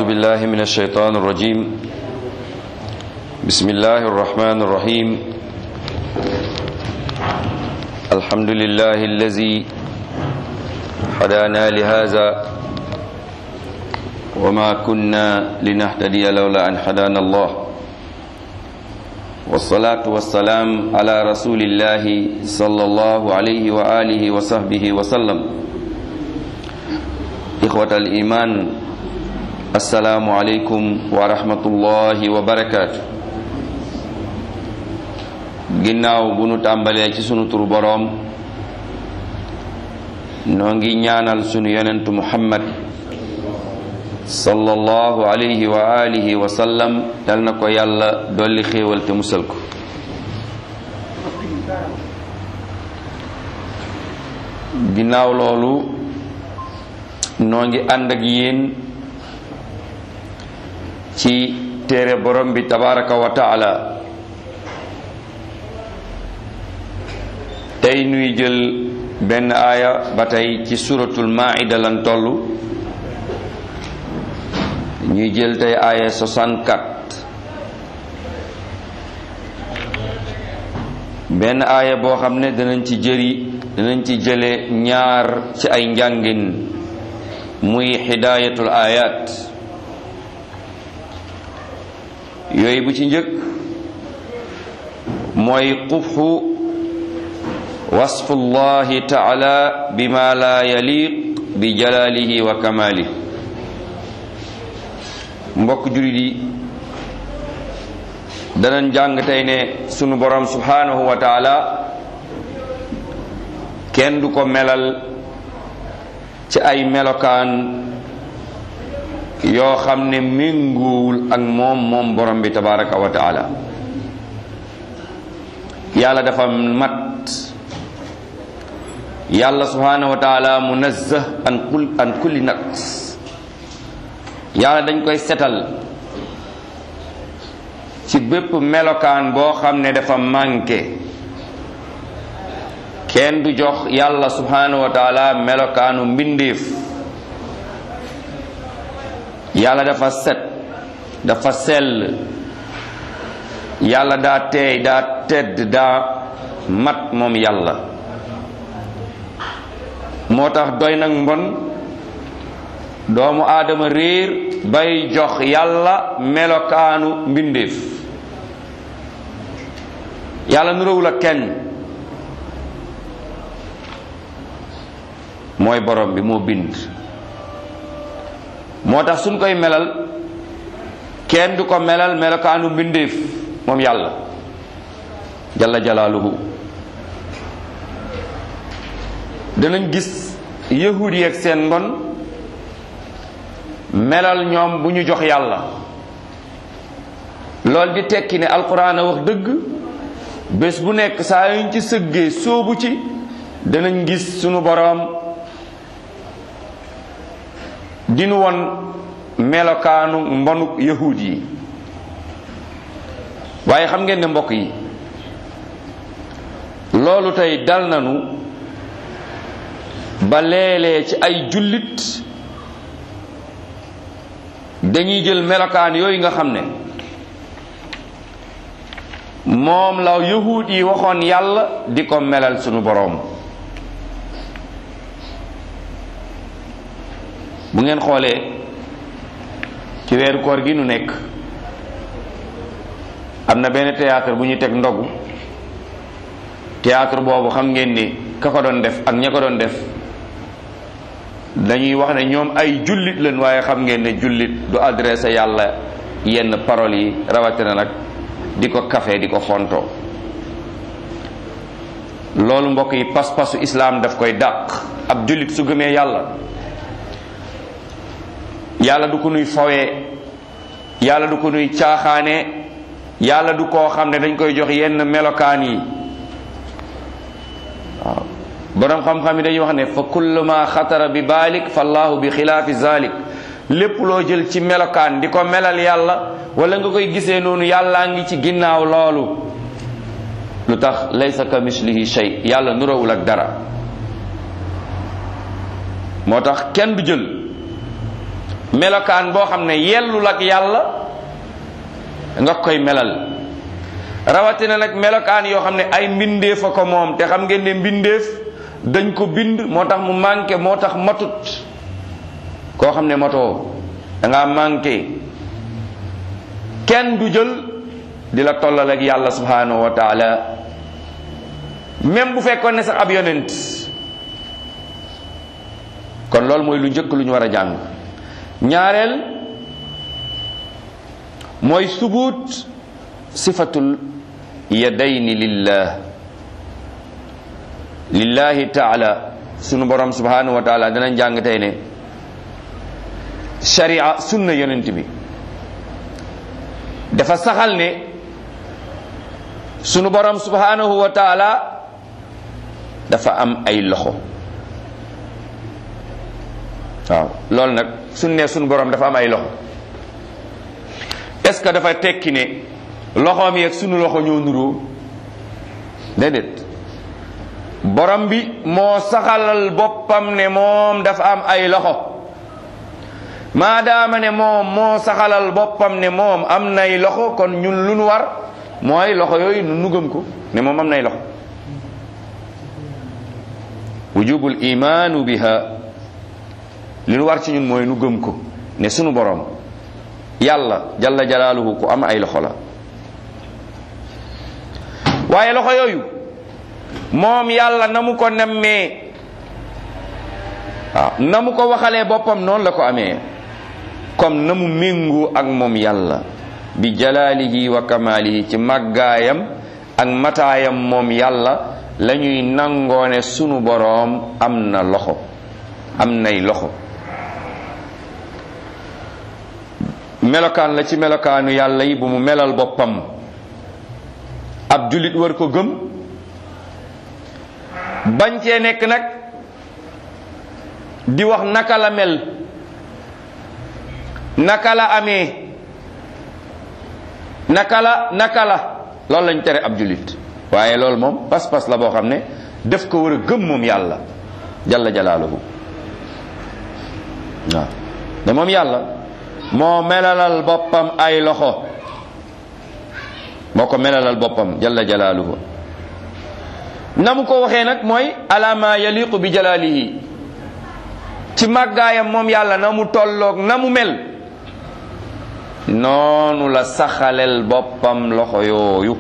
أعوذ بالله من الشيطان الرجيم بسم الله الرحمن الرحيم الحمد لله الذي هدانا لهذا وما كنا لنهتدي لولا أن هدانا الله والصلاة والسلام على رسول الله صلى الله عليه وآله وصحبه وسلم إخوة الإيمان السلام عليكم ورحمة الله وبركاته ginnaaw bu nu tàmbalee ci sunu turu boroom noo ngi ñaanal sunu yonentu muhammad sallallahu alayhi wa alihi wa sallam yal na ko yàlla dolli xéewal te musal ko ginnaaw loolu noo ngi ànd ak yéen ci téere borom bi tabaraka wa taala tey nuy jël benn aaya ba tey ci suratul maida lan toll ñuy jël tey aaya 64 benn aaya boo xam ne danañ ci jëri danañ ci jële ñaar ci ay njàngin muy hidayatul ayat yooyu bu ci njëkk mooy qubxu wasfu llahi taala bima la yaliq bi jalalihi wa kamalihi mbokk julit yi danañ jàng tey ne sunu borom subhanahu wa taala kenn du ko melal ci ay melokaan yoo xam ne méngoowul ak moom moom borom bi tabaraka wa taala yàlla dafa mat yàlla subhanahu wa taala munazzah an kul an kulli naqs yàlla dañ koy setal ci bépp melokaan boo xam ne dafa manqué kenn du jox yàlla subhanahu wa taala melokaanu mbindeef yàlla dafa set dafa sell yàlla daa teey daa tedd daa mat moom yàlla moo tax doy nag mbon doomu aadama réer bay jox yàlla melokaanu mbindeef yàlla nuróowul ak kenn mooy borom bi moo bind moo tax suñ koy melal kenn du ko melal melokaanu mbindeef moom yàlla jalla jalaaluhu danañ gis yahud yi ak seen mbon melal ñoom bu ñu jox yàlla lool di tekki ne alquran a wax dëgg bés bu nekk saa yuñ ci sëggee sóobu ci danañ gis sunu boroom dinu won melokaanu mbonuk yahud yi waaye xam ngeen ne mbokk yi loolu tey dal nanu ba léeg-léeg ci ay jullit dañuy jël melokaan yooyu nga xam ne moom la yahud yi waxoon yàlla di ko melal sunu boroom bu ngeen xoolee ci weeru koor gi nu nekk am na benn théâtre bu ñu teg ndogu théâtre boobu xam ngeen ni ka ko doon def ak ña ko doon def dañuy wax ne ñoom ay jullit lañ waaye xam ngeen ne jullit du adressé yàlla yenn paroles yi rawatina nag di ko kafe di ko fontoo loolu mbokk yi pas-pasu islaam daf koy dàq ab jullit su gëmee yàlla yàlla du ko nuy fawee yàlla du ko nuy caaxaane yàlla du koo xam ne dañ koy jox yenn melokaan yi waaw boroom xam-xam yi dañuy wax ne fa kullu ma xatara bi baalik fa allahu bi xilaafi zalik lépp loo jël ci melokaan di ko melal yàlla wala nga koy gisee noonu yàllaa ngi ci ginnaaw loolu lu tax laysa ka mislihi shay yàlla nurawul ak dara moo tax kenn du jël melokaan boo xam ne yellul ak yàlla nga koy melal rawatina nag melokaan yoo xam ne ay mbindeef a ko moom te xam ngeen ne mbindeef dañ ko bind moo tax mu manqué moo tax matut koo xam ne matoo da ngaa manqué kenn du jël di la tollal ak yàlla subhanahu wa taala même bu fekkoon ne sax ab yonent kon loolu mooy lu njëkk lu ñu war a jàng ñaareel mooy subut sifatul yadayni lillah lillahi taala sunu borom subhanahu wa taala danañ jàng tey ne sharia sunna yonent bi dafa saxal ne sunu borom subhanahu wa taala dafa am ay loxo waaw loolu nag suñ ne sunu borom dafa am ay loxo est ce que dafa tekki ne loxoom yi ak sunu loxo ñoo nuroo déedéet borom bi moo saxalal boppam ne moom dafa am ay loxo maadaama ne moom moo saxalal boppam ne moom am nay loxo kon ñun lu nu war mooy loxo yooyu nu gëm ko ne moom am nay loxo wujubul imaanu biha li nu war ci ñun mooy nu gëm ko ne sunu borom yàlla jalla jalaaluhu ku am ay loxo la waaye loxo yooyu moom yàlla na mu ko nemmee waaw na mu ko waxalee boppam noonu la ko amee comme na mu méngoo ak moom yàlla bi jalaalihi wa kamaalihi ci màggaayam ak mataayam moom yàlla la ñuy nangoone sunu boroom am na loxo am nay loxo melokaan la ci melokaanu yàlla yi bu mu melal boppam ab jullit war ko gëm bañ cee nekk nag di wax naka la mel naka la amee naka la naka la loolu lañ tere ab jullit waaye loolu moom pas-pas la boo xam ne def ko war a gëm moom yàlla jalla jalaaluhu waaw ne moom yàlla moo melalal boppam ay loxo moo ko melalal boppam jalla jalaaluhu na mu ko waxee nag mooy ala ma yaliqu bi jalaalihi ci màggaayam moom yàlla na mu tolloog na mu mel noonu la saxalel boppam loxo yooyu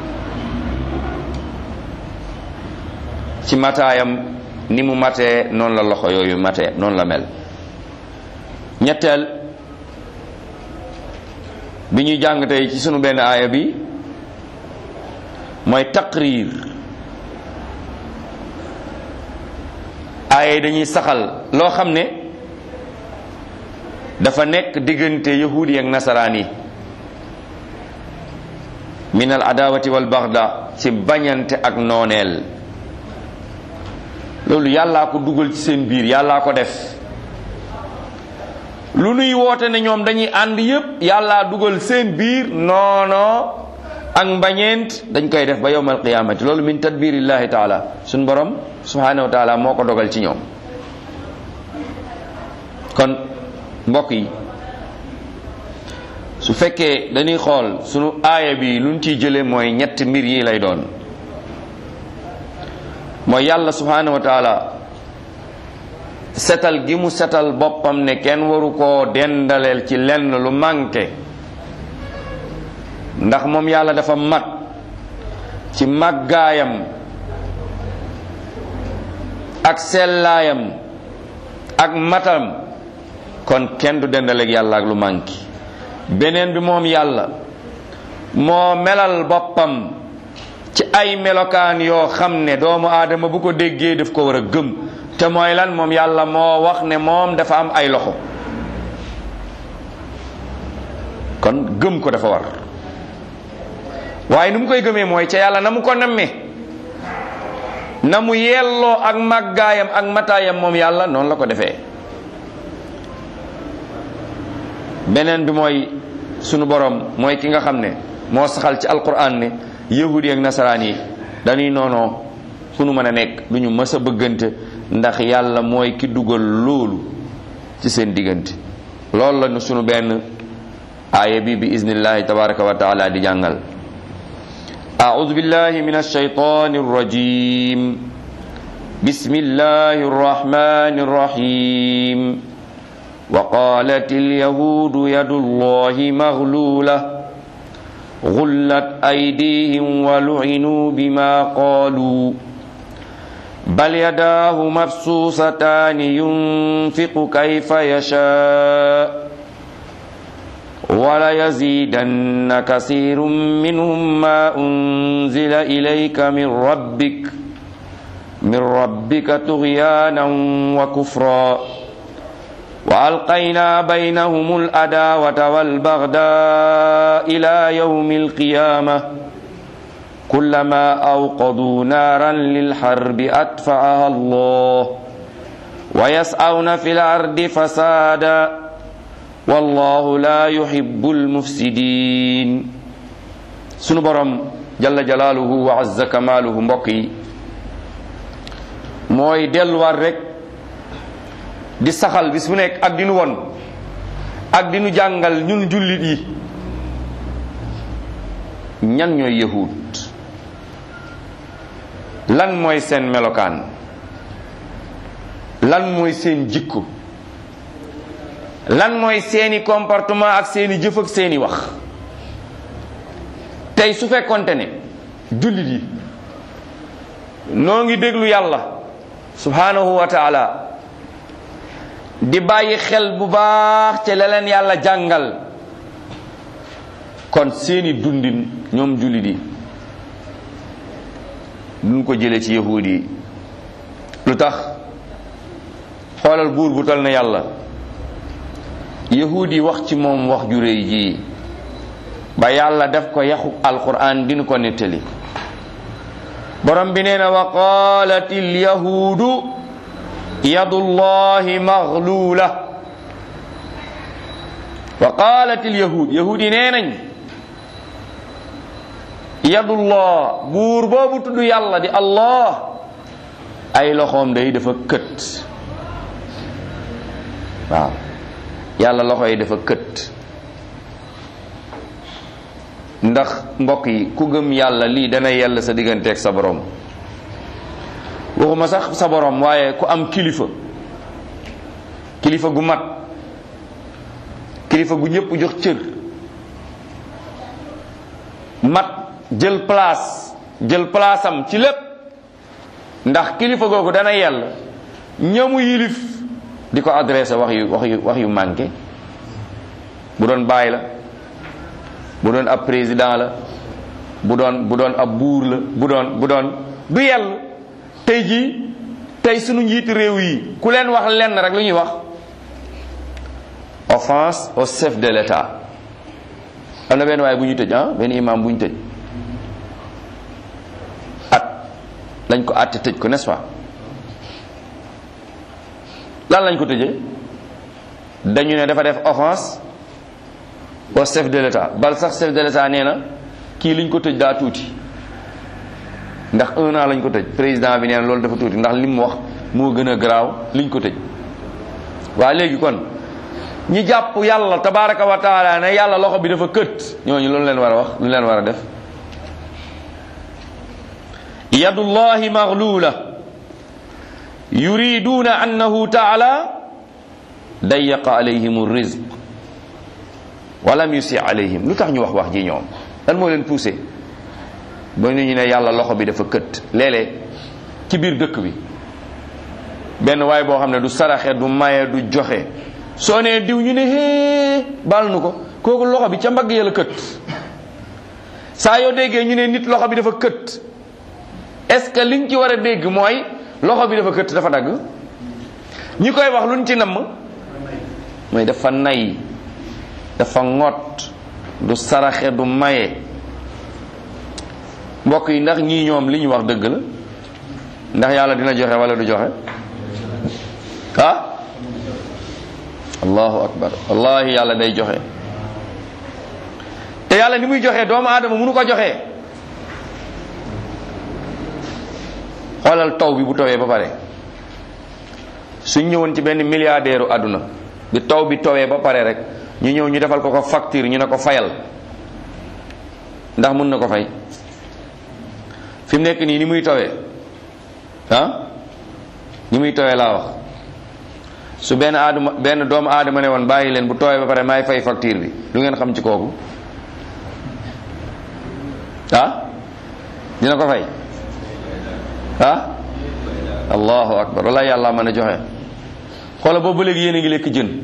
ci mataayam ni mu matee noonu la loxo yooyu matee noonu la mel ñetteel bi ñuy jàng tey ci sunu benn aaya bi mooy taqrir aaya yi dañuy saxal loo xam ne dafa nekk diggante yahudi ak nasaraan yi min al adawati wal baxda ci bañante ak nooneel loolu yàllaa ko dugal ci seen biir yàllaa ko def lu nuy woote ne ñoom dañuy ànd yépp yàllaa dugal seen biir noono ak mbañeent dañ koy def ba yowmal qiyamati loolu min tadbirillahi taala suñ borom subhanahu wa taala moo ko dogal ci ñoom kon mbokk yi su fekkee dañuy xool sunu aaya bi luñ ciy jële mooy ñetti mbir yi lay doon mooy yàlla subhanahu wa taala setal gi mu setal boppam ne kenn waru koo dendaleel ci lenn lu manqué ndax moom yàlla dafa mat ci màggaayam ak sellaayam ak matam kon kenn du dendaleeg yàlla ak lu manqué beneen bi moom yàlla moo melal boppam ci ay melokaan yoo xam ne doomu aadama bu ko déggee daf ko war a gëm te mooy lan moom yàlla moo wax ne moom dafa am ay loxo kon gëm ko dafa war waaye nu mu koy gëmee mooy ca yàlla na mu ko nammee na mu yelloo ak màggaayam ak mataayam moom yàlla noonu la ko defee beneen bi mooy sunu borom mooy ki nga xam ne moo saxal ci alquran ne yahudi ak nasaraan yi dañuy noonoo fu nu mën a nekk du ñu mës a bëggante ndax yàlla mooy ki dugal loolu ci seen diggante loolu la nu sunu benn aaya bi bi iznillahi tabaraka wa taala di jàngal أعوذ بالله من الشيطان الرجيم بسم الله الرحمن الرحيم وقالت اليهود يد الله مغلولة غلت أيديهم ولعنوا بما قالوا بل يداه مبسوطتان ينفق كيف يشاء وليزيدن كثير منهم ما أنزل إليك من ربك من ربك طغيانا وكفرا وألقينا بينهم الأداوة والبغداء إلى يوم القيامة كلما أوقدوا نارا للحرب أطفأها الله ويسعون في الأرض فسادا والله لا يحب المفسدين sunu borom jalla jalaaluhu wa azza kamaaluhu mbokk yi mooy delluwaat rek di saxal bis bu nekk ak di nu won ak di nu jàngal ñun jullit yi ñan ñooy yahud lan mooy seen melokaan lan mooy seen jikko lan mooy seeni comportement ak seeni jëf ak seeni wax tey su fekkonte ne jullit yi noo ngi déglu yàlla subhanahu wa taala di bàyyi xel bu baax ci la leen yàlla jàngal kon seeni dundin ñoom jullit yi duñ ko jële ci yahuud yi lu tax xoolal buur bu tal na yàlla yahuud yi wax ci moom wax ju réy ji ba yàlla def ko yaxu alquran dinu ko nettali borom bi nee na wa qalat alyahuudu yadullahi maghlula wa qalat alyahud yahuud yi nee nañ yadullah buur boobu tudd yàlla di allah ay loxoom day dafa kët waaw yàlla loxo yi dafa kët ndax mbokk yi ku gëm yàlla lii dana yàlla sa digganteeg sa borom waxuma sax sa borom waaye ku am kilifa kilifa gu mat kilifa gu ñëpp jox cër mat jël place jël place am ci lépp ndax kilifa googu dana yàlla ñamu yilif di ko adressé wax yu wax yu wax yu manqué bu doon baay la bu doon ab président la bu doon bu doon ab buur la bu doon bu doon du yell tey jii tey sunu njiiti réew yi ku leen wax lenn rek lu ñuy wax offense au chef de l'état am na benn waaye bu ñu tëj ah benn imam bu ñu tëj at lañ ko àtte tëj ko n'est-ce pas lan lañ ko tëjee dañu ne dafa def offense au chef de l'état bal sax chef de l'état nee na kii liñ ko tëj daa tuuti ndax un an lañ ko tëj président bi nee na loolu dafa tuuti ndax li mu wax moo gën a garaaw liñ ko tëj waa léegi kon ñi jàpp yàlla tabaraka wa taala ne yàlla loxo bi dafa kët ñooñu loolu leen war a wax lu leen war a def yadullahi maghlula yuriduna annahu taala dayaqa alayhim rizq walam yusi alayhim lu tax ñu wax wax ji ñoom lan moo leen poussé ba ñu ne yàlla loxo bi dafa kët léeg-léeg ci biir dëkk bi benn waay boo xam ne du saraxe du maye du joxe soo nee diw ñu ne hee baal nu ko kooku loxo bi ca mbagg ya la kët saa yoo déggee ñu ne nit loxo bi dafa kët est-ce que liñ ci war a dégg mooy loxo bi dafa kët dafa dagg ñi koy wax luñ ci namm mooy dafa nay dafa ŋot du saraxe du maye mbokk yi ndax ñii ñoom li ñu wax dëgg la ndax yàlla dina joxe wala du joxe ah allahu akbar wallahi yàlla day joxe te yàlla ni muy joxe doomu aadama mënu ko joxe xoolal taw bi bu tawee ba pare suñ ñëwoon ci benn milliardaire àdduna bi taw bi towee ba pare rek ñu ñëw ñu defal ko ko facture ñu ne ko fayal ndax mun na ko fay fi mu nekk nii ni muy tawee ah ni muy tawee laa wax su benn aadama benn doomu aadama ne woon bàyyi leen bu tooyee ba pare maay fay facture bi lu ngeen xam ci kooku ah dina ko fay ah allahu akbar wala yàlla mën a joxe xoola boobu ba léegi yéen a ngi lekk jën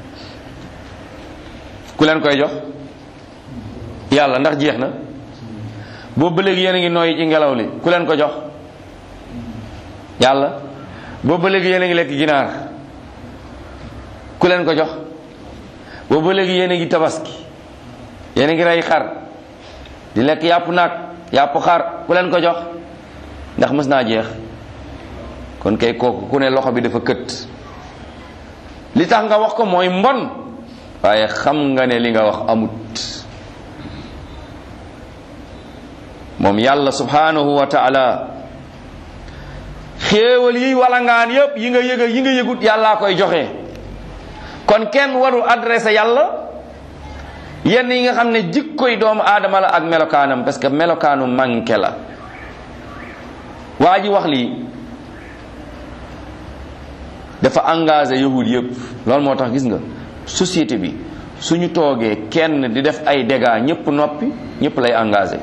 ku leen koy jox yàlla ndax jeex na boobu ba léegi yéen a ngi nooyi ci ngelaw li ku leen ko jox yàlla boobu ba léegi yéen a ngi lekk ginaar ku leen ko jox boobu ba léegi yéen a ngi tabaski yéen a ngi rey xar di lekk yàpp naag yàpp xar ku leen ko jox ndax mës naa jeex kon kay kooku ku ne loxo bi dafa kët li tax nga wax ko mooy mbon waaye xam nga ne li nga wax amut moom yàlla subhanahu wa taala xéewal yi walangaan yépp yi nga yëg yi nga yëgut yàllaa koy joxe kon kenn warul adressé yàlla yenn yi nga xam ne jikkoy doomu aadama la ak melokaanam parce que melokaanu manqué la waa ji wax lii dafa engagé yahud yëpp loolu moo tax gis nga société bi suñu toogee kenn di def ay dégâts ñëpp noppi ñëpp lay engagé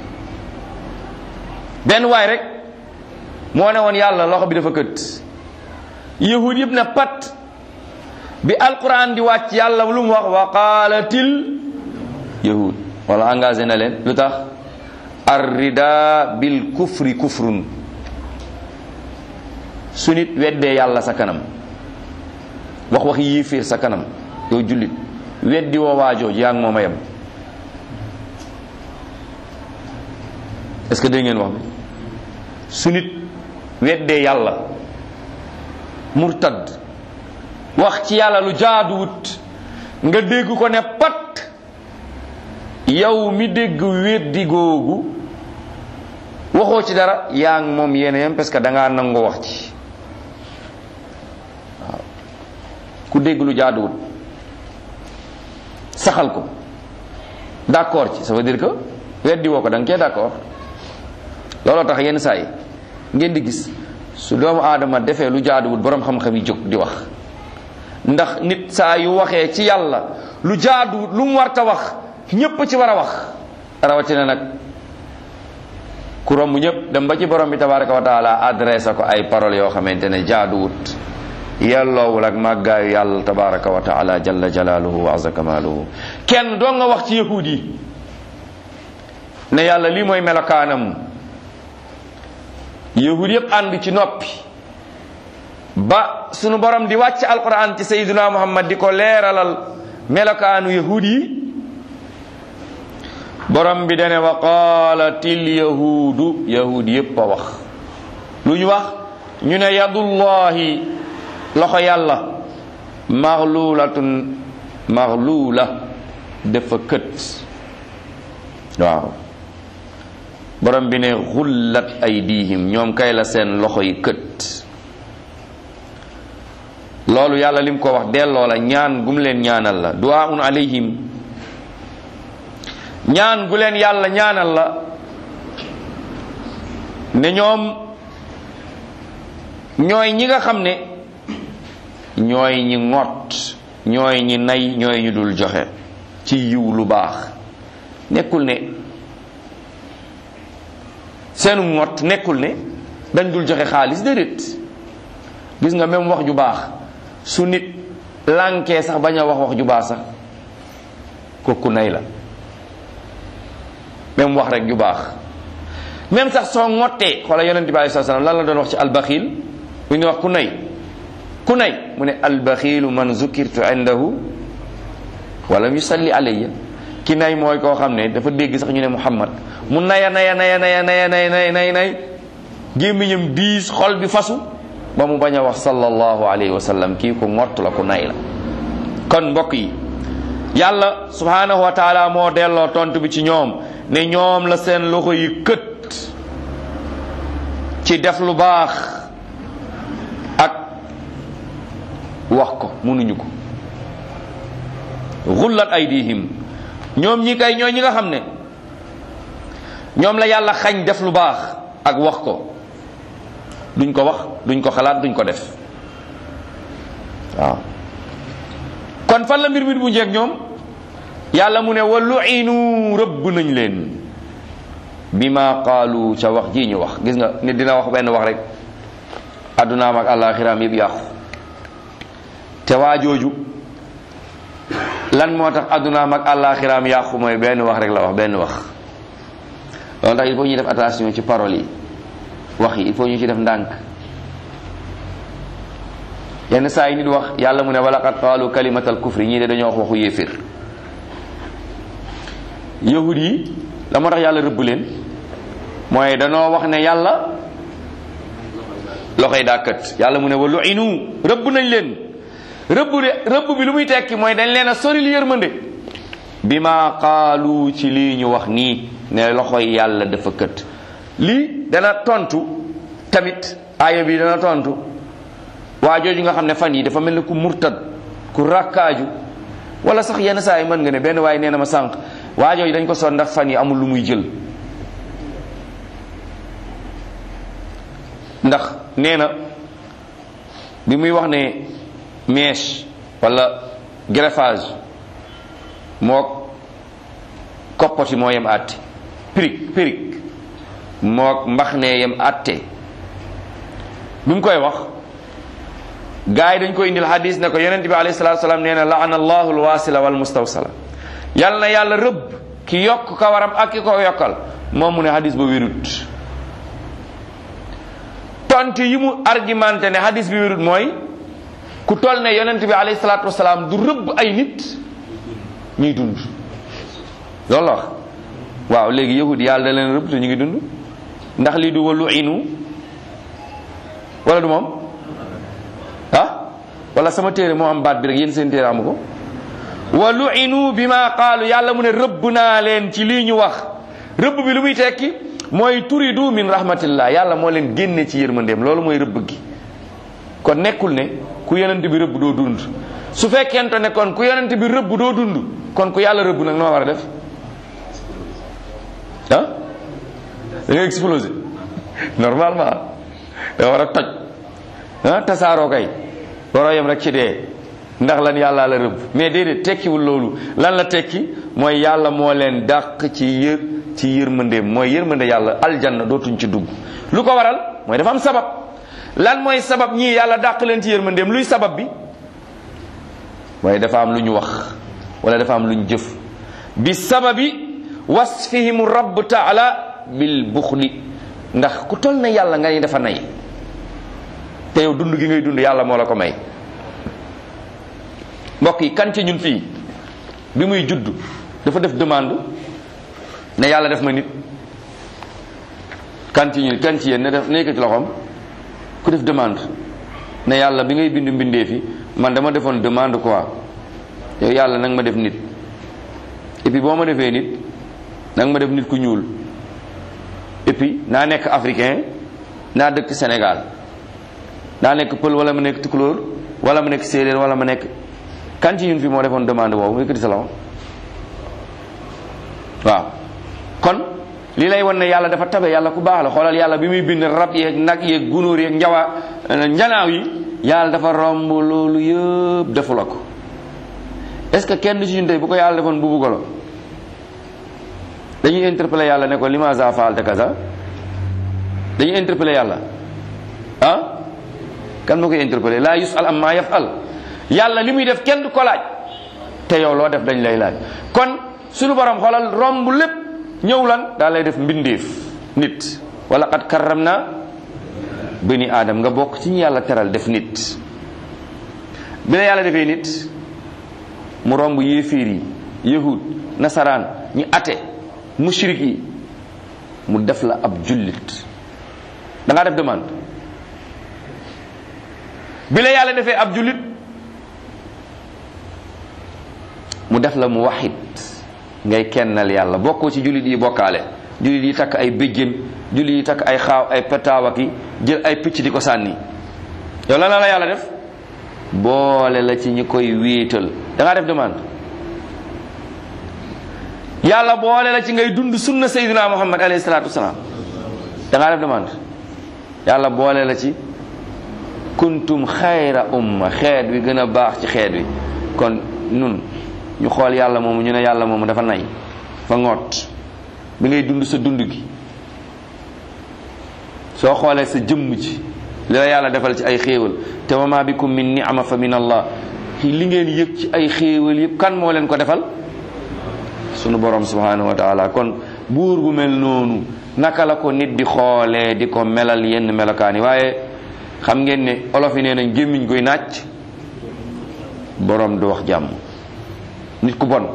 benn waay rek moo ne woon yàlla loxo bi dafa kët yahud yëpp ne pat bi alquran di wàcc yàlla lu mu wax wa qaalatil yahud wala engagé na leen lu tax arrida bil kufri kufrun su nit weddee yàlla sa kanam wax wax yéeféer sa kanam yow jullit weddi woo waajooju yaa ngi moom a yem est ce que dégg ngeen wax bi su nit weddee yàlla murtad wax ci yàlla lu jaaduwut nga dégg ko ne pat yow mi dégg weddi googu waxoo ci dara yaa ngi moom yéen yem parce que da ngaa nangoo wax ci waaw ku dégg lu jaaduwut saxal ko d'accord ci ça veut dire que weddi woo ko da nga cee d'accord looloo tax yenn saa yi ngeen di gis su doomu aadama defee lu jaaduwut boroom xam-xam yi jóg di wax ndax nit saa yu waxee ci yàlla lu jaaduwut lu mu warta wax ñépp ci war a wax rawatina nag ku romb ñëpp dem ba ci borom bi tabaraka wa taala adressé ko ay paroles yoo xamante ne jaaduwut yelloowul ak màggaayu yàlla tabaraka wa taala jalla jalaaluhu wa azza kamaaluhu kenn doo nga wax ci yahud yi ne yàlla lii mooy melokaanam yahud yëpp ànd ci noppi ba sunu borom di wàcc alquran ci sayyiduna muhammad di ko leeralal melokaanu yahud yi borom bi dane wa qaalatil yahuudu yahud yépp a wax lu ñu wax ñu ne yadullahi loxo yàlla maxluulatun maxluula dafa kët waaw borom bi ne xullat aydihim ñoom kay la seen loxo yi kët loolu yàlla lim ko wax delloo la ñaan gum leen ñaanal la duwaun alayhim ñaan gu leen yàlla ñaanal la ne ñoom ñooy ñi nga xam ne ñooy ñi ŋot ñooy ñi nay ñooy ñu dul joxe ci yiw lu baax nekkul ne seenu ŋot nekkul ne dañ dul joxe xaalis déedéet gis nga même wax ju baax su nit lànkee sax bañ a wax wax ju baax sax kooku nay la même wax rek ju baax même sax soo ngottee xoola yonent bi alei salaam lan la doon wax ci albaxil bu ñu wax ku nay ku nay mu ne albaxilu man zukirtu indahu walam yusalli alayya ki nay mooy koo xam ne dafa dégg sax ñu ne muhammad mu naya naya naya naya naya nay nay nay nay gémmiñam diis xol bi fasu ba mu bañ a wax sallallahu alayhi wa sallam kii ku ngott la ku nay la kon mbokk yi yàlla subhanahu wa taala moo delloo tontu bi ci ñoom ne ñoom la seen loxo yi kët ci def lu baax ak wax ko mënuñu ko xullat aydihim ñoom ñi kay ñooy ñi nga xam ne ñoom la yàlla xañ def lu baax ak wax ko duñ ko wax duñ ko xalaat duñ ko def waaw kon fan la mbir mi bu njëkk ñoom yàlla mu ne wa lu'inu rëbb nañ leen bima qaalu ca wax ji ñu wax gis nga nit dina wax benn wax rek addunaam ak àllaaxiraam yëpp yàqu te waa jooju lan moo tax addunaam ak àllaaxiraam yàqu mooy benn wax rek la wax benn wax loolu tax il faut ñuy def attention ci paroles yi wax yi il faut ñu ci def ndànk yenn saa yi nit wax yàlla mu ne wala qad qaalu kalimatal kufri ñii de dañoo wax waxu yéefir yahud yi la moo tax yàlla rëbb leen mooy danoo wax ne yàlla loxoy dàkkat yàlla mu ne wa lu'inu rëbb nañ leen rëbb de rëbb bi lu muy tekki mooy dañ leen a soril yërmande bi ma qaalu ci lii ñu wax nii ne loxoy yàlla dafa kët lii dana tontu tamit aaya bi dana tontu waa jooju nga xam ne fan yi dafa mel ni ku murtad ku rakkaaju wala sax yenn saa yi mën nga ne benn waaye nee na ma sànq waa jooju dañ ko son ndax fan yi amul lu muy jël ndax nee na bi muy wax ne mèche wala greffage mook koppati moo yem àtte pirig pirig mook mbax ne yem àtte bi mu koy wax gars yi dañ koy indil hadis ne ko yonent bi alayhi salatu salaam nee na laana allahu alwasila wal mustawsala yàlla na yàlla rëbb ki yokk kawaram ak ki ko yokkal moom mu ne hadis ba wérut tontu yi mu argumenté ne hadis bi wérut mooy ku toll ne yonent bi alayhi salatu wasalaam du rëbb ay nit ñuy dund loolu la wax waaw léegi yahud yàlla da leen rëbb te ñu ngi dund ndax lii du walu inu wala du moom ah wala sama téere moo am baat bi rek yéen seen téere amu ko wa lu'inu bima qaalu yàlla mu ne rëbb naa leen ci lii ñu wax rëbb bi lu muy tekki mooy turidu min rahmatillah yàlla moo leen génne ci yërmandeem loolu mooy rëbb gi kon nekkul ne ku yonent bi rëbb doo dund su fekkente ne kon ku yonent bi rëbb doo dund kon ku yàlla rëbb nag noo war a def ah da nga explosé normalement da war a toj ah tasaaroo kay waroo yem rek ci dee ndax lan yàlla la rëbb mais déedéet tekkiwul loolu lan la tekki mooy yàlla moo leen dàq ci yër ci yërmandeem mooy yërmande yàlla aljanna dootuñ ci dugg lu ko waral mooy dafa am sabab lan mooy sabab ñii yàlla dàq leen ci yërmandeem luy sabab bi waaye dafa am lu ñu wax wala dafa am lu ñu jëf bi sababi wasfihim rabb taala bil buxli ndax ku toll na yàlla nga ni dafa nay te yow dund gi ngay dund yàlla moo la ko may mbokk yi kan ci ñun fii bi muy judd dafa def demande ne yàlla def ma nit kan ci ñun kan ci yéen ne def nekk ci loxoom ku def demande ne yàlla bi ngay bind mbindee fi man dama defoon demande quoi yow yàlla nag ma def nit et puis boo ma defee nit nag ma def nit ku ñuul et puis naa nekk africain naa dëkk Sénégal naa nekk pël wala ma nekk tukulóor wala ma nekk séeréer wala ma nekk kan ci ñun fi moo defoon demande boobu yëkkati sa loxo waaw kon lii lay wan ne yàlla dafa tabe yàlla ku baax la xoolal yàlla bi muy bind rab yeeg nag yeeg gunóor yeeg njawa njanaaw yi yàlla dafa romb loolu yëpp defu la ko est-ce que kenn ci ñun tey bu ko yàlla defoon buubu golo dañuy interpeller yàlla ne ko limaza faalta kaza dañuy interpeller yàlla ah kan moo koy interpeller laa yusal am maa yafal yàlla li muy def kenn du ko laaj te yow loo def dañ lay laaj kon suñu borom xoolal romb lépp ñëw lan daal lay def mbindeef nit wala qad karram na bani aadam nga bokk ci ñu yàlla teral def nit bi la yàlla defee nit mu romb yéeféer yi yahud nasaraan ñi ate mushrik yi mu def la ab jullit da ngaa def demande bi la yàlla defee ab jullit mu def la mu waxit ngay kennal yàlla bokkoo ci jullit yi bokkaale jullit yi takk ay béjjén jullit yi takk ay xaaw ay petaawa ki jël ay picc di ko sànni yow lan la la yàlla def boole la ci ñi koy wéetal da ngaa def demande yàlla boole la ci ngay dund sunna sayyidina muhammad alayhi salaatu wasalaam da ngaa def demande yàlla boole la ci kuntum xayra umma xeet wi gën a baax ci xeet wi kon nun ñu xool yàlla moomu ñu ne yàlla moomu dafa nay fa ngoot bi ngay dund sa dund gi soo xoolee sa jëmm ji li la yàlla defal ci ay xéewal te wa ma bikum min ni'ma fa min allah li ngeen yëg ci ay xéewal yëpp kan moo leen ko defal sunu borom subhanahu wa taala kon buur bu mel noonu naka la ko nit di xoolee di ko melal yenn melokaan yi waaye xam ngeen ne olof yi nee nañ gémmiñ koy nàcc borom du wax jàmm nit ku bon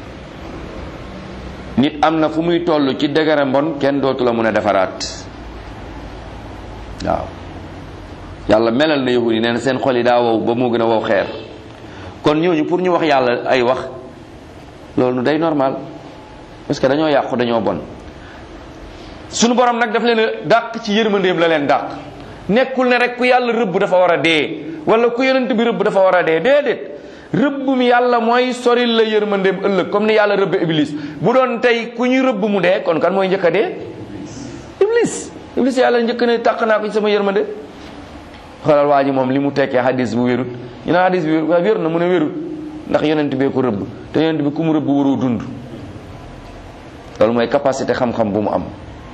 nit am na fu muy toll ci dëgëra mbon kenn dootu la mun a defaraat waaw yàlla melal na yahudi nee na seen xol yi daa wow ba moo gën a wow xeer kon ñooñu pour ñu wax yàlla ay wax loolu day normal parce que dañoo yàqu dañoo bon sunu borom nag daf leen a dàq ci yërmandeem la leen dàq nekkul ne rek ku yàlla rëbb dafa war a dee wala ku yonent bi rëbb dafa war a dee déedéet rëbbum yàlla mooy soril la yërmandeem ëllëg comme ni yàlla rëbb iblis bu doon tey ku ñu rëbb mu dee kon kan mooy njëkk a dee iblis iblis yàlla njëkk ne tàq naa ko ci sama yërmande xoolal waa ji moom li mu tekkee hadis bu wérut ñu ne hadis bi wér na mu ne wérut ndax yonent bee ko rëbb te yonent bi ku mu rëbb waroo dund loolu mooy capacité xam-xam bu mu am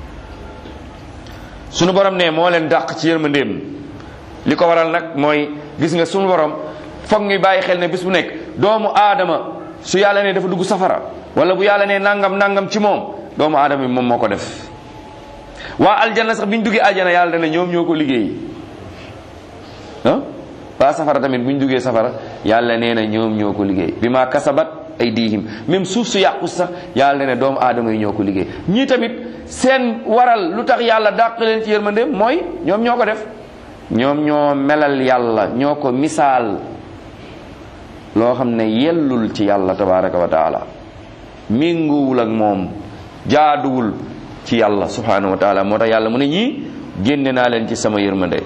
sunu borom ne moo leen dàq ci yërmandeem li ko waral nag mooy gis nga sunu borom foog ñu bàyyi xel ne bis bu nekk doomu aadama su yàlla ne dafa dugg safara wala bu yàlla ne nangam nangam ci moom doomu aadama bi moom moo ko def waa aljanna sax bi ñu duggee aljana yàlla dana ñoom ñoo ko liggéey ah waa safara tamit bu ñu duggee safara yàlla nee na ñoom ñoo ko liggéey bi ma kasabat ay diihim même suuf su yàqu sax yàlla ne doomu aadama yi ñoo ko liggéey ñii tamit seen waral lu tax yàlla dàq leen ci yërmandeem mooy ñoom ñoo ko def ñoom ñoo melal yàlla ñoo ko misaal loo xam ne yellul ci yàlla tabaraka wa taala méngoowul ak moom jaaduwul ci yàlla subhanahu wa taala moo tax yàlla mu ne ñii génne naa leen ci sama yërmande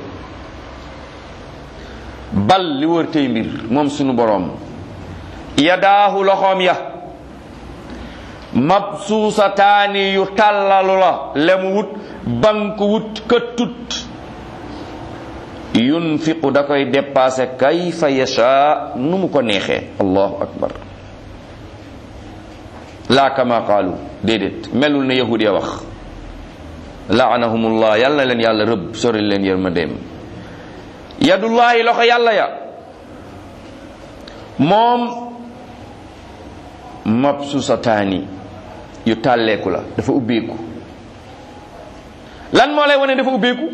bal li wër tey mbir moom sunu boroom yadaahu loxoom ya mabsuusataani yu tàllalu la lemu wut bank wut këttut yunfiqu da koy dépassé kayfa yasha nu mu ko neexee allahu akbar laa kama qaalu déedéet melul ne yahud ya wax laanahumullah yal na leen yàlla rëbb sori leen yërmandeem yadullahi loxo yàlla ya moom mabsusataani yu tàlleeku la dafa ubbeeku lan moo lay wane dafa ubbeeku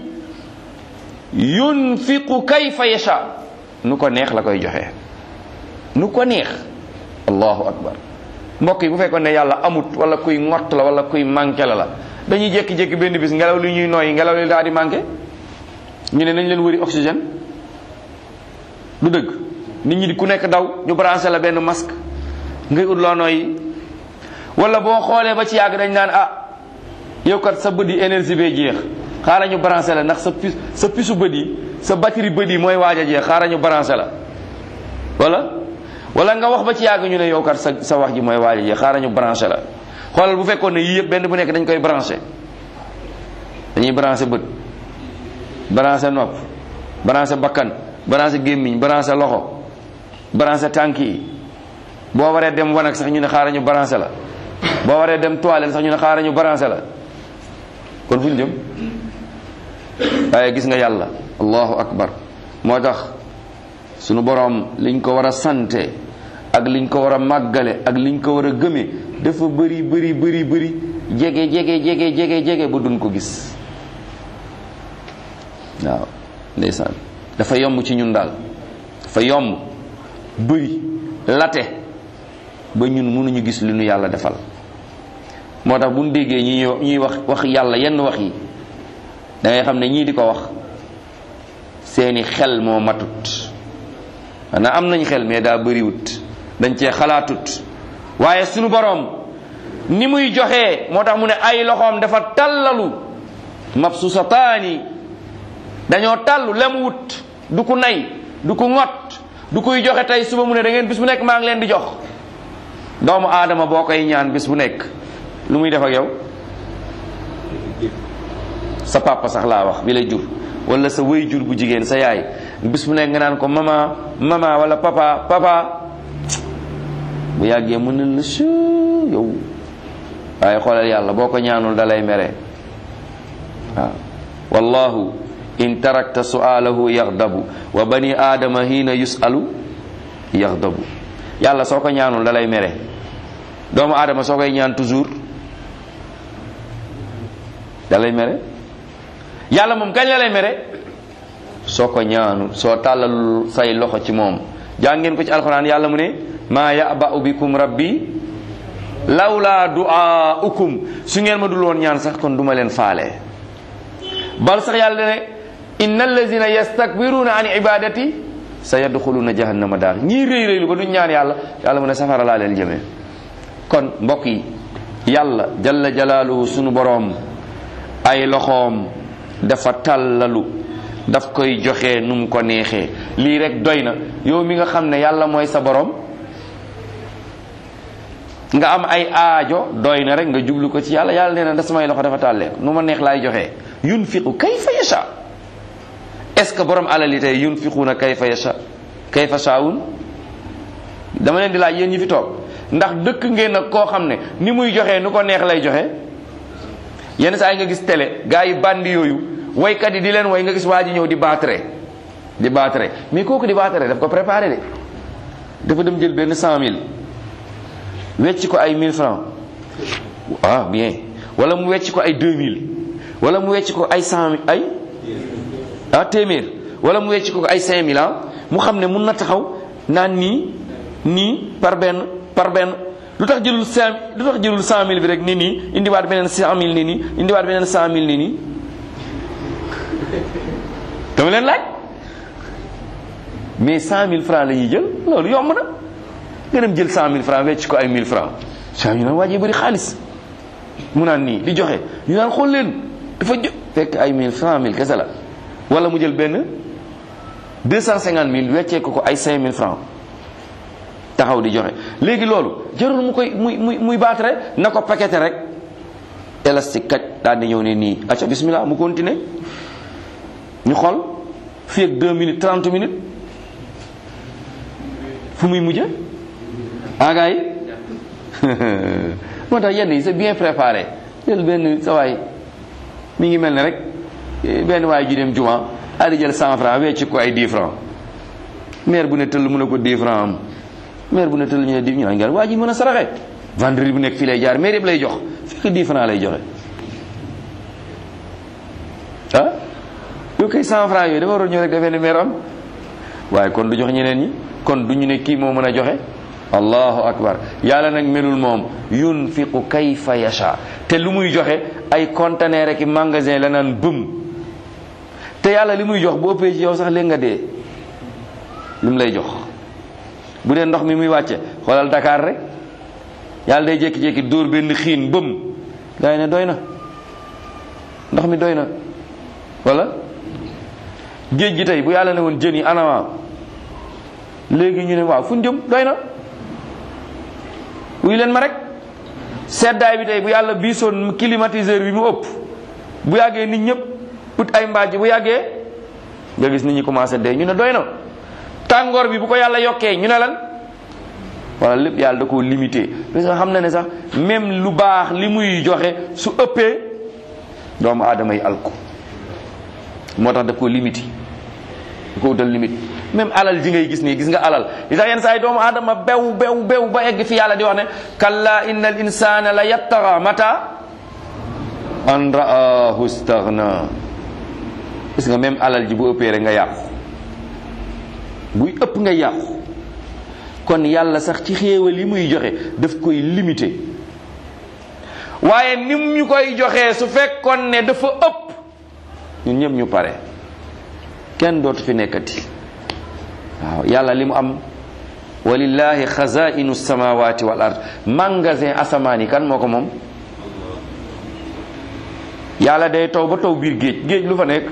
yunfiqu kayfa yasha nu ko neex la koy joxe nu ko neex allahu akbar mbokk yi bu fekkoon ne yàlla amut wala kuy ngott la wala kuy manqué la la dañuy jékki-jékki benn bis ngelaw li ñuy nooyi ngelaw li daal di manqué ñu ne nañ leen wëri oxygène du dëgg nit ñi di ku nekk daw ñu branché la benn masque ngay ut loo nooyi wala boo xoolee ba ci yàgg dañ naan ah yow kat sa bët yi énergie bee jeex xaaral ñu branché la ndax sa pis sa pisu bët yi sa batterie bët yi mooy waaj a jeex xaaral ñu branché la wala wala nga wax ba ci yàgg ñu ne yow kat sa sa wax ji mooy waaj a jeex xaaral ñu branché la xoolal bu fekkoon ne yii yëpp benn bu nekk dañ koy branché dañuy branché bët branché nopp branché bakkan branché gémmiñ branché loxo branché tànk yi boo waree dem wanag sax ñu ne xaaral ñu branché la boo waree dem toilette sax ñu ne xaaral ñu branché la kon fu ñu jëm waaye gis nga yàlla allahu akbar moo tax sunu boroom liñ ko war a sante ak liñ ko war a màggale ak liñ ko war a gëme dafa bëri bëri bëri bëri jege jege jege jege jege ba duñ ko gis waaw ndeysaan dafa yomb ci ñun daal dafa yomb bëri late ba ñun mënuñu gis li nu yàlla defal moo tax bu ñu déggee ñi ñuy wax wax yàlla yenn wax yi da ngay xam ne ñii di ko wax seeni xel moo matut xanaa am nañ xel mais daa bëriwut dañ cee xalaatut waaye sunu boroom ni muy joxee moo tax mu ne ay loxoom dafa tallalu mabsusataani dañoo tallu lem wut du ku nay du ku ŋot du kuy joxe tey suba mu ne da ngeen bis bu nekk maa ngi leen di jox doomu aadama boo koy ñaan bis bu nekk lu muy def ak yow sa papa sax laa wax bi lay jur wala sa wëy jur bu jigéen sa yaay bis bu nekk nga naan ko mama mama wala papa papa bu yàggee mën na la su yow waaye xoolal yàlla boo ko ñaanul da lay mere waaw wallahu in tarakta su'alahu yaxdabu wa bani aadama hiina yusalu yaxdabu yàlla soo ko ñaanul da lay mere doomu aadama soo koy ñaan toujours da lay mere yàlla moom kañ la lay mere soo ko ñaanul soo tàllalul say loxo ci moom jàngeen ko ci alxuraan yàlla mu ne maa ya'ba'u bikum rabbi lawlaa du'aa'ukum su ngeen ma dul woon ñaan sax kon duma leen faale bal sax yàlla ne inna allazina yastakbiruna an ibadati sa yadxuluna jahannama daar ñii réy réylu ba duñ ñaan yàlla yàlla mu ne safara laa leen jëmee kon mbokk yi yàlla jalla jalaaluhu sunu boroom ay loxoom dafa tàllalu daf koy joxe nu mu ko neexee lii rek doy na yow mi nga xam ne yàlla mooy sa boroom nga am ay aajo doy na rek nga jublu ko ci yàlla yàlla nee na da samay loxo dafa tàllee nu ma neex laay joxe yunfiqu kayfa yasha est-ce que borom alal yi tey yunfiquuna kayfa yasha kayfa shaawun dama leen di laaj yéen ñi fi toog ndax dëkk ngeen nag koo xam ne ni muy joxe nu ko neex lay joxe yenn saa yi nga gis télé gars yi bandi yooyu waykat yi di leen way nga gis waa ji ñëw di baatre di baatre mais kooku di baatre daf ko préparé de dafa dem jël benn cent mille wecc ko ay mille francs ah bien wala mu wecc ko ay deux mille wala mu wecc ko ay cent mille ay ah téeméer wala mu wecc ko ay cinq mille ah mu xam ne mun na taxaw naan nii nii par benn par benn lu tax jëlul cinq lu tax jëlul cent mille bi rek nii nii indiwaat beneen cent mille nii nii indiwaat beneen cent mille nii nii dama leen laaj mais cent mille francs la ñuy jël loolu yomb na nga dem jël cent mille francs wecc ko ay mille francs saa ñu naan waa ji bëri xaalis mu naan nii di joxe ñu naan xool leen dafa jo fekk ay mille cent mille kese la wala mu jël benn deux cent cinquante mille weccee ko ko ay cinq mille francs taxaw di joxe léegi loolu jarul mu koy muy muy muy baatare na ko paqueté rek élastique kaj daal di ñëw ne nii acca bismillah mu continuer ñu xool fii ak deux minutes trente minutes fu muy mujje aga yi moo tax yenn yi c'est bien préparé jël benn sa waay mi ngi mel ne rek benn waay ju dem juma daal di jël cent franc wecc ko ay dix franc maire bu ne tëll mën a ko dix franc am maire bu ne tëll ñu ne dix ñu naan waa ji mën a saraxe vendredi bu nekk fii lay jaar maire yëpp lay jox fekk dix franc lay joxe ah yow kay cent franc yooyu dafa waroon ñëw rek defee ne maire am waaye kon du jox ñeneen ñi kon du ñu ne kii moo mën a joxe allahu akbar yàlla nag melul moom yunfiqu kayfa yasha te lu muy joxe ay conteneur ak magasin la naan bëm te yàlla li muy jox bu ëppee ci yow sax léegi nga dee li mu lay jox bu dee ndox mi muy wàcce xoolal Dakar rek yàlla day jékki-jékki dóor benn xiin bëm gaa yi ne doy na ndox mi doy na wala géej gi tey bu yàlla ne woon jën yi anama léegi ñu ne waaw fu ñu jëm doy na wuy leen ma rek seddaay bi tey bu yàlla biisoon climatiseur bi mu ëpp bu yàggee nit ñëpp ut ay mbaaj bu yàggee nga gis nit ñi commencé dee ñu ne doy na tàngoor bi bu ko yàlla yokkee ñu ne lan wala lépp yàlla da koo limité parce que xam na ne sax même lu baax li muy joxe su ëppee doomu aadama yi alku moo tax daf koo limité da ko utal limite même alal ji ngay gis nii gis nga alal li tax yenn saa yi doomu aadama bew bew bew ba egg fi yàlla di wax ne kalla inna al insana la yattaxa mata an raahu staghna gis nga même alal ji bu ëppee rek nga yàqu buy ëpp nga yàqu kon yàlla sax ci xéewal yi muy joxe daf koy limité waaye nim ñu koy joxee su fekkoon ne dafa ëpp ñun ñëpp ñu pare kenn dootu fi nekkati waaw yàlla li mu am walillahi xazainu samawati wal ard magasin asamaan yi kan moo ko moom yàlla day taw ba taw biir géej géej lu fa nekk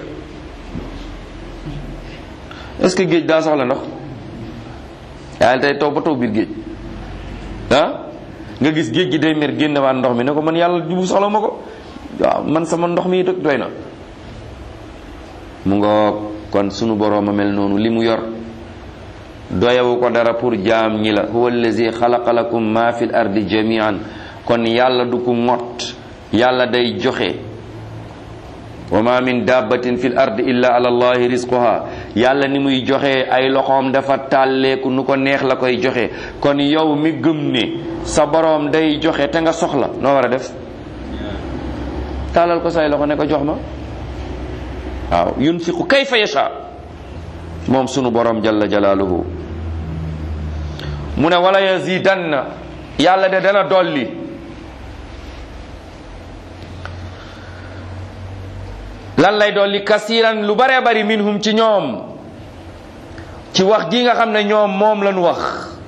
est-ce que géej daa soxla ndox yàlla day taw ba taw biir géej ah nga gis géej gi day mer génnewaat ndox mi ne ko man yàlla jubu soxla ma ko waaw man sama ndox mi dëkk doy na mu nga kon sunu boroom a mel noonu li mu yor doyawu ko dara pour jaam ñi la huwa allazi xalaqa lakum ma fi l ardi jamian kon yàlla du ko mott yàlla day joxe wa ma min dabbatin fi l ardi illa ala allahi rizquha yàlla ni muy joxe ay loxoom dafa tàlleeku nu ko neex la koy joxe kon yow mi gëm ne sa boroom day joxe te nga soxla noo war a def tàllal ko say loxo ne ko jox ma waaw yunfiqu kayfa yasha moom sunu boroom jalla jalaaluhu mu ne wala yazidanna yàlla de dana dolli lan lay dolli kasiran lu baree bari minhum ci ñoom ci wax ji nga xam ne ñoom moom lañu wax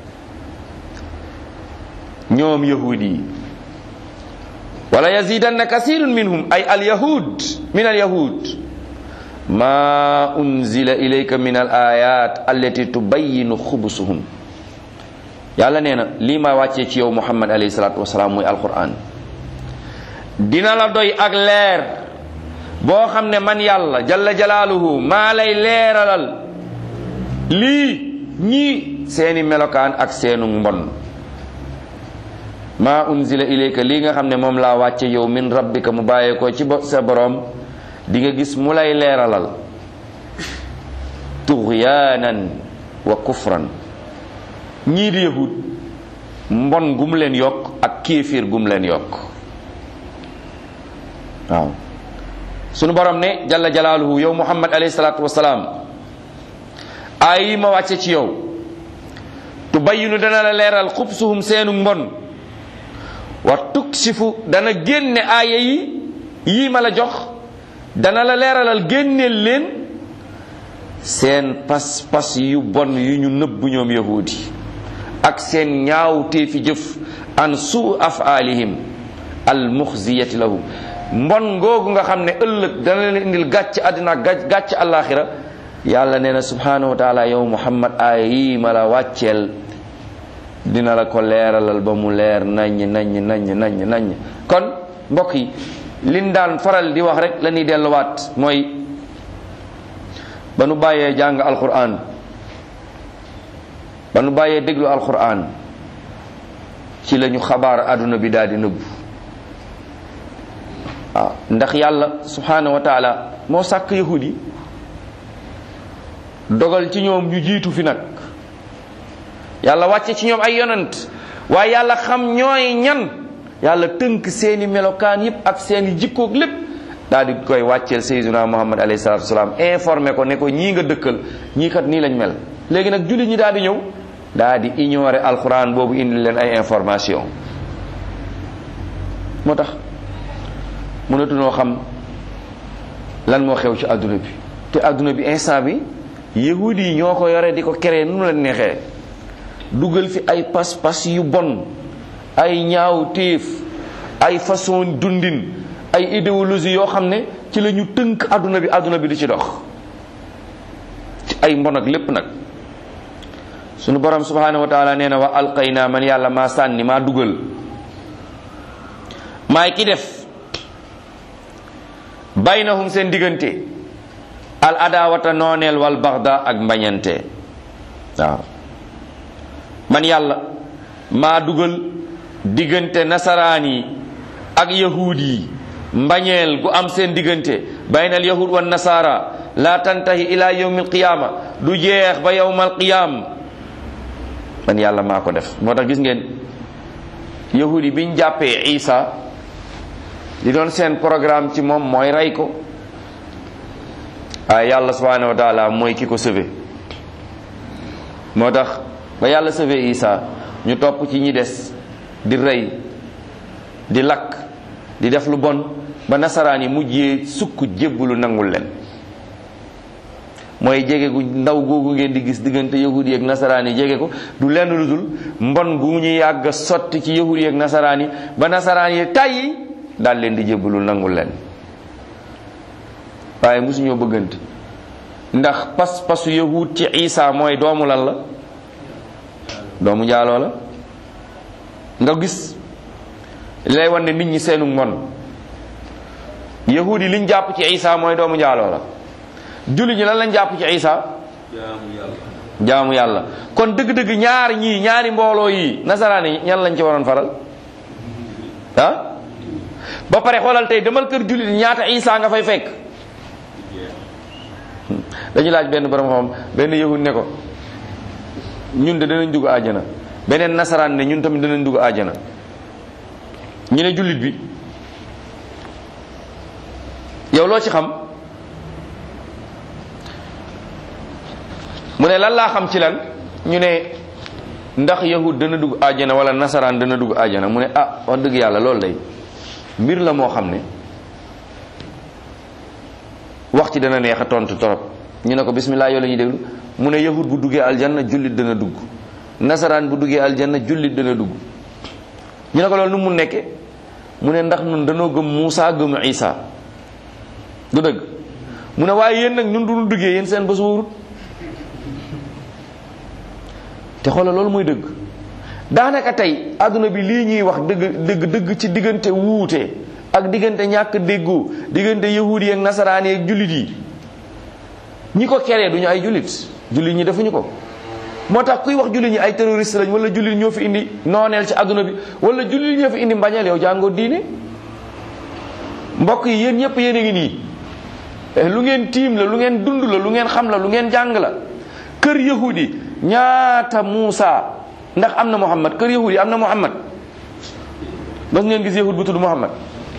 ñoom yahud yi wala yazidanna kasirun minhum ay alyahud min alyahud ma unzila ilayka min al ayat allati tubayinu xubusuhum yàlla nee na lii ma wàccee ci yow muhammad alayhi salatu wasalaam muy alquran dina la doy ak leer boo xam ne man yàlla jalla jalaaluhu maa lay leeralal lii ñii seeni melokaan ak seenu mbon ma unzila ilayka lii nga xam ne moom laa wàcce yow min rabbika mu bàyyee ko ci sa boroom di nga gis mu lay leeralal tuxyaanan wa kufran ñii di yahud mbon gum leen yokk ak kéefir gum leen yokk waaw sunu borom ne jalla jalaaluhu yow muhammad alayhi salaatu wasalaam aay yi ma wàcce ci yow tubayinu dana la leeral xubsuhum seenu mbon wa tuksifu dana génne aaya yi yii ma la jox dana la leeralal génneel leen seen pas-pas yu bon yu ñu nëbb ñoom yahudi ak seen ñaawtee fi jëf an suu afaalihim al muxziyati lahum mbon googu nga xam ne ëllëg dana leen indil gàcc àddina gàcc gàcc àllaaxira yàlla nee na subhanahu wa taala yow muhammad aaya yii ma la wàcceel dina la ko leeralal ba mu leer naññ naññ naññ naññ naññ kon mbokk yi liñ daan faral di wax rek la ñuy delluwaat mooy ba nu bàyyee jàng alquran ba nu bàyyee déglu alquran ci la ñu xabaar àdduna bi daal di nëbbu waaw ndax yàlla subhanahu wa taala moo sàkk yahud yi dogal ci ñoom ñu jiitu fi nag yàlla wàcce ci ñoom ay yonant waaye yàlla xam ñooy ñan yàlla tënk seeni melokaan yépp ak seeni jikkoog lépp daal di koy wàcceel sayyiduna muhammad alayhi salatu wasalaam informé ko ne ko ñii nga dëkkal ñii kat nii lañ mel léegi nag jullit ñi daal di ñëw daal di ignorer alquran boobu indi leen ay information moo tax mënatunoo xam lan moo xew ci adduna bi te adduna bi instant bi yahudi yi ñoo ko yore di ko keree nu leen neexee dugal fi ay pas-pas yu bon ay ñaaw téef ay façon dundin ay idéologie yoo xam ne ci la ñu tënk adduna bi adduna bi di ci dox ci ay mbon ak lépp nag sunu borom subhanahu wa taala nee na wa alqayna man yàlla maa sànni maa dugal maay ki def baynahum seen diggante al adawata nooneel wal baxda ak mbañante waaw man yàlla maa dugal diggante nasaraan yi ak yahuud yi mbañeel gu am seen diggante baynal yahud wan nasara la tantahi ila yawmil qiyama du jeex ba yawmal qiyam man yàlla maa ko def moo tax gis ngeen yahuud yi biñ jàppee isa li doon seen programme ci moom mooy rey ko waaye yàlla subhanahu wa taala mooy ki ko sauvé moo tax ba yàlla sauvé isa ñu topp ci ñi des di rey di lakk di def lu bon ba nasaraan yi mujjee sukk jébbalu nangul leen mooy jege gu ndaw googu ngeen di gis diggante yahudi ak nasaraan yi jege ko du lenn lu dul mbon gu ñu yàgg sotti ci yahudi ak nasaraan yi ba nasaraan yi tàyyi daal leen di jébbalu nangul leen waaye mosuñoo bëggante ndax pas pasu yahud ci isa mooy doomu lan la doomu njaaloo la nga gis lay wan ne nit ñi seenu mon yahudi liñ jàpp ci isa mooy doomu njaaloo la julli ñi lan lañ jàpp ci isa jaamu yàlla jaamu yàlla kon dëgg-dëgg ñaari ñii ñaari mbooloo yi nasaraan yi ñan lañ ci waroon faral ah ba pare xoolal tey demal kër jullit ñaata isa nga fay fekk dañu laaj benn borom xam benn yahud ne ko ñun de danañ dugg àjjana beneen nasaraan ne ñun tamit danañ dugg àjjana ñu ne jullit bi yow loo ci xam mu ne lan laa xam ci lan ñu ne ndax yahud dana dugg àjjana wala nasaraan dana dugg àjjana mu ne ah wax dëgg yàlla loolu lay mbir la moo xam ne wax ci dana neex a tontu torop ñu ne ko bismillah yow la ñuy déglu mu ne yahud bu duggee aljanna jullit dana dugg nasaraan bu duggee aljanna jullit dana dugg ñu ne ko loolu nu mu nekke mu ne ndax ñun danoo gëm Muusa gëm Isa du dëgg mu ne waaye yéen nag ñun du ñu duggee yéen seen bés wóorut te xoolal loolu mooy dëgg daanaka tey àdduna bi lii ñuy wax dëgg dëgg dëgg ci diggante wuute ak diggante ñàkk déggoo diggante yahudi yi ak nasaraan yi ak jullit yi ñi ko keree duñu ay jullit jullit ñi defuñu ko moo tax kuy wax jullit ñi ay terroriste lañ wala jullit ñoo fi indi nooneel ci àdduna bi wala jullit ñoo fi indi mbañeel yow jàngoo diine mbokk yi yéen ñëpp yéen a ngi nii lu ngeen tiim la lu ngeen dund la lu ngeen xam la lu ngeen jàng la kër yahudi ñaata Muusa ndax am na Muhammad kër yahudi am na Muhammad bas ngeen gis yahud bu tudd Muhammad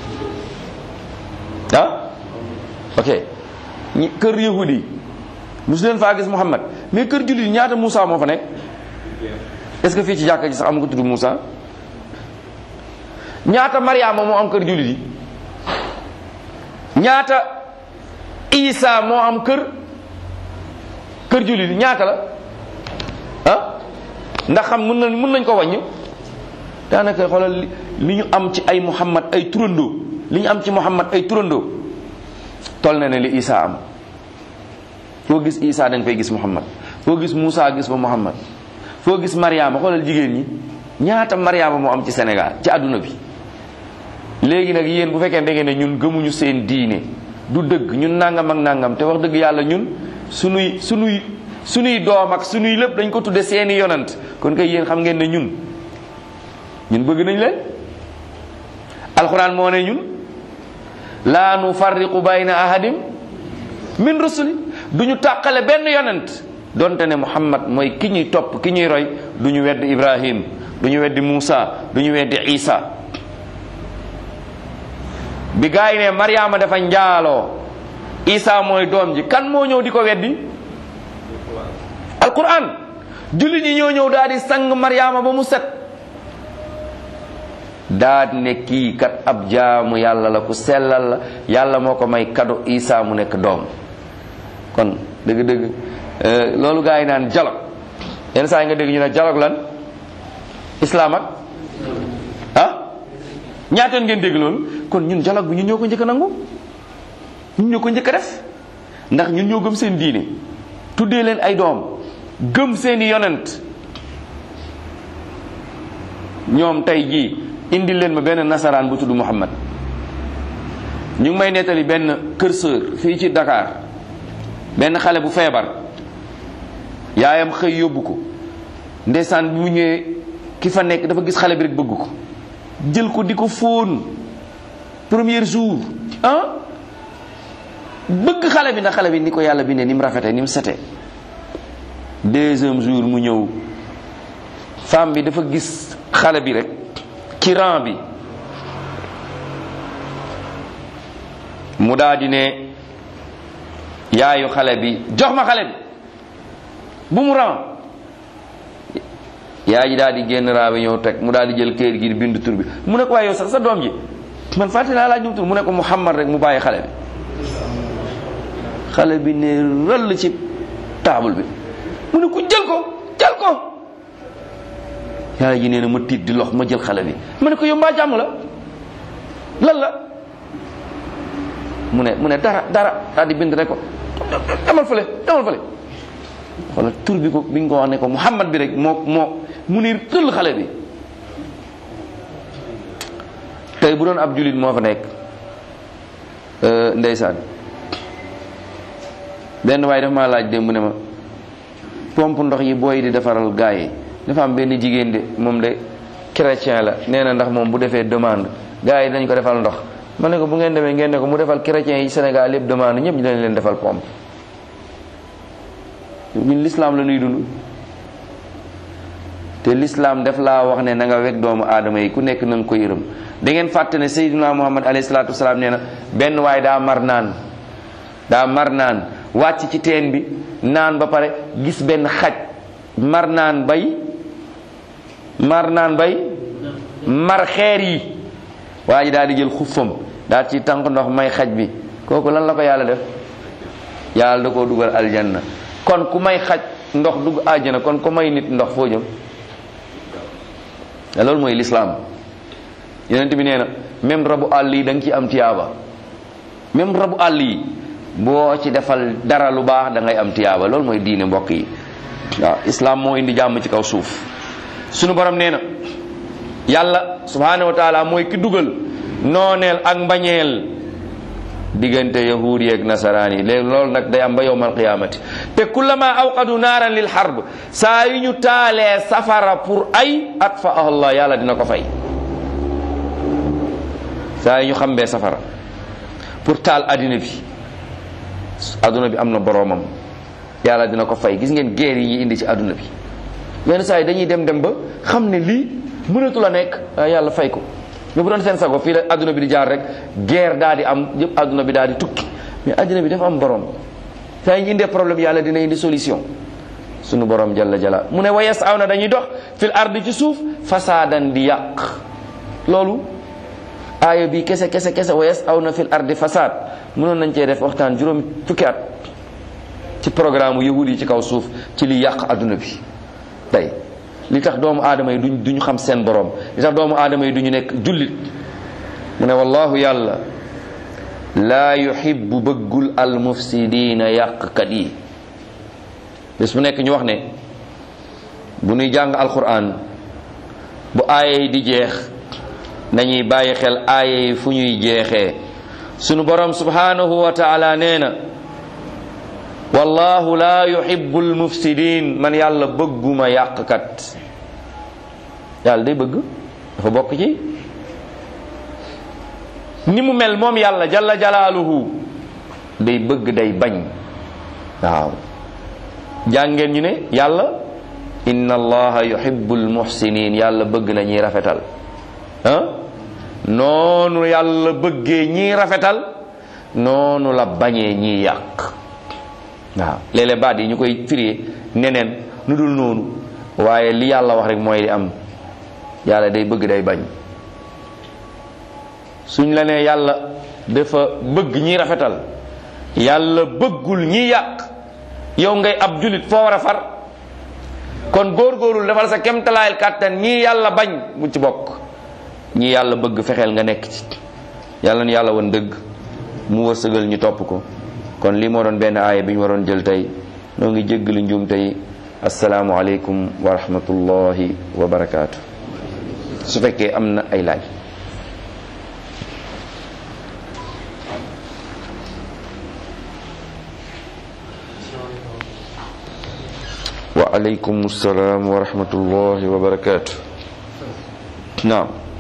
ah ok ñi kër yahudi musu leen faa gis Muhammad mais kër jullit ñaata Muusa moo fa nekk est-ce que fii ci jàkka ji sax am ko tudd Muusa ñaata Mariama moo am kër jullit yi ñaata Isa moo am kër kër jullit yi ñaata la ah ndax xam mën nañ mën nañ ko wàññi daanaka xoolal li ñu am ci ay Muhammad ay turandoo li ñu am ci Muhammad ay turandoo toll na ne li Isa am foo gis Isa da nga fay gis Muhammad foo gis Moussa gis ba Muhammad foo gis Mariama xoolal jigéen ñi ñaata Mariama moo am ci Sénégal ci àdduna bi léegi nag yéen bu fekkee da ngeen ne ñun gëmuñu seen diine du dëgg ñun nangam ak nangam te wax dëgg yàlla ñun sunuy sunuy sunuy doom ak sunuy lépp dañ ko tudde seeni yonant kon kay yéen xam ngeen ne ñun ñun bëgg nañ leen alxuraan moo ne ñun laa nu farriqu bayna ahadim min rusuli du ñu tàqale benn yonent donte ne muhammad mooy ki ñuy topp ki ñuy roy du ñu weddi ibrahim du ñu weddi muusa du ñu weddi isa bi gaa yi ne mariama dafa njaaloo isa mooy doom ji kan moo ñëw di ko weddi alquran jullit ñi ñoo ñëw daal di sang mariama ba mu set daal ne kii kat ab jaamu yàlla la ku sellal la yàlla moo ko may kado isa mu nekk doom kon dëgg-dëgg loolu gaa yi naan dialogue yenn saa yi nga dégg ñu ne dialogue lan islam ak ah ñaateen ngeen dégg loolu kon ñun dialogue bi ñun ñoo ko njëkk a nangu ñun ñoo ko njëkk a def ndax ñun ñoo gëm seen diine tuddee leen ay doom gëm seeni yonent ñoom tey jii indi leen ma benn nasaraan bu tudd Muhammad ñu ngi may nettali benn kër sër fii ci Dakar benn xale bu feebar yaayam xëy yóbbu ko ndeysaan bi mu ñëwee ki fa nekk dafa gis xale bi rek bëgg ko jël ko di ko fóon premier jour ah bëgg xale bi ndax xale bi ni ko yàlla bindee ni mu rafetee ni mu setee deuxième jour mu ñëw femme bi dafa gis xale bi rek ci rang bi mu daal di ne yaayu xale bi jox ma xale bi bu mu ran yaay ji daal di génn raa bi ñëw teg mu daal di jël kayit gi di bind tur bi mu ne ko waaye yow sax sa doom ji man fàtte naa laaj ñu tur mu ne ko Muhammad rek mu bàyyi xale bi xale bi ne rëll ci taabul bi mu ne ko jël ko jël ko yaay ji nee na ma tiit di lox ma jël xale bi ma ne ko yow mbaa jàmm la lan la mu ne mu ne dara dara daal di bind rek ko demal fële demal fële wala tur bi ko bi nga ko wax ne ko Muhammad bi rek moo moo mu ne tëll xale bi tey bu doon ab julit moo fa nekk ndeysaan benn waaye dafa maa laaj démb ne ma pompe ndox yi booy di defaral gaa yi dafa am benn jigéen de moom de chrétien la nee na ndax moom bu defee demande gaa yi dañ ko defal ndox ma ne ko bu ngeen demee ngeen ne ko mu defal chrétien yi Sénégal yëpp demande ñëpp ñu dañ leen defal pompe ñun l'islam la ñuy dund te l'islam def laa wax ne na nga weg doomu aadama yi ku nekk na nga ko yërëm da ngeen fàtte ne Seydina Muhammad alayhi salaatu wasalaam nee na benn waay daa mar naan daa mar naan wàcc ci teen bi naan ba pare gis benn xaj mar naan bay mar naan bay mar xeer yi waa ji daal di jël xuffam daal ci tànk ndox may xaj bi kooku lan la ko yàlla def yàlla da koo dugal aljanna kon ku may xaj ndox dugg àjjana kon ku may nit ndox foo jëm loolu mooy lislaam yonent bi nee na même rabu àll yi da nga ci am tiyaaba même rabu àll yi boo ci defal dara lu baax da ngay am tiyaaba loolu mooy diine mbokk yi waaw islam moo indi jàmm ci kaw suuf sunu borom nee na yàlla subhanahu wa taala mooy ki dugal nooneel ak mbañeel diggante yahuud yeeg nasaraan yi léegi loolu nag day am ba yowmal qiyaamati te kullama awqadu naaran lil harb saa yu ñu taalee safara pour ay at fa allah yàlla dina ko fay saa yu ñu xambee safara pour taal addina bi adduna bi am na boroomam yàlla dina ko fay gis ngeen guerre yi ñuy indi ci adduna bi yenn saa yi dañuy dem dem ba xam ne lii mënatu la nekk yàlla fay ko mais bu doon seen sago fii la adduna bi di jaar rek guerre daal di am yëpp adduna bi daal di tukki mais adduna bi dafa am borom saa yi ñu indee problème yàlla dina indi solution sunu borom jalla jala mu ne wa yasaw na dañuy dox fil ardi ci suuf fasaadan di yàq loolu aaya bi kese kese kese wa yasaw na fil ardi fasaad mënoon nañ cee def waxtaan juróom fukki at ci programme yahud yi ci kaw suuf ci li yàq adduna bi tey li tax doomu aadama yi duñ duñu xam seen borom li tax doomu aadama yi duñu nekk jullit mu ne wallahu yàlla laa yuhibbu bëggul al mufsidina yàqkat yi bés bu nekk ñu wax ne bu ñuy jàng alquran bu aaya yi di jeex nañuy bàyyi xel aaya yi fu ñuy jeexee sunu borom subhanahu wa taala nee na wallahu la yuhibbu almufsidin man yàlla bëgguma yàqkat yàlla day bëgg dafa bokk ci ni mu mel moom yàlla jalla jalaaluhu day bëgg day bañ waaw jàngeen ñu ne yàlla inna allaha yuhibbu almuhsinin yàlla bëgg na ñiy rafetal ah noonu yàlla bëggee ñiy rafetal noonu la bañee ñiy yàq waaw léeg-léeg baat yi ñu koy firee neneen nu dul noonu waaye li yàlla wax rek mooy li am yàlla day bëgg day bañ suñ la nee yàlla dafa bëgg ñi rafetal yàlla bëggul ñi yàq yow ngay ab julit foo war a far kon góorgóorul defal sa kemtalaayal kàttan ñii yàlla bañ bu ci bokk ñii yàlla bëgg fexeel nga nekk ci yàlla na yàlla woon dëgg mu wërsëgal ñu topp ko kon lii moo doon benn aaya bi ñu waroon jël tey noo ngi jéggalu njuum tey asalaamu aleykum wa rahmatullahi wa barakaatu su fekkee am na ay laaj wa aleykum salaam wa rahmatullahi wa barakaatu naam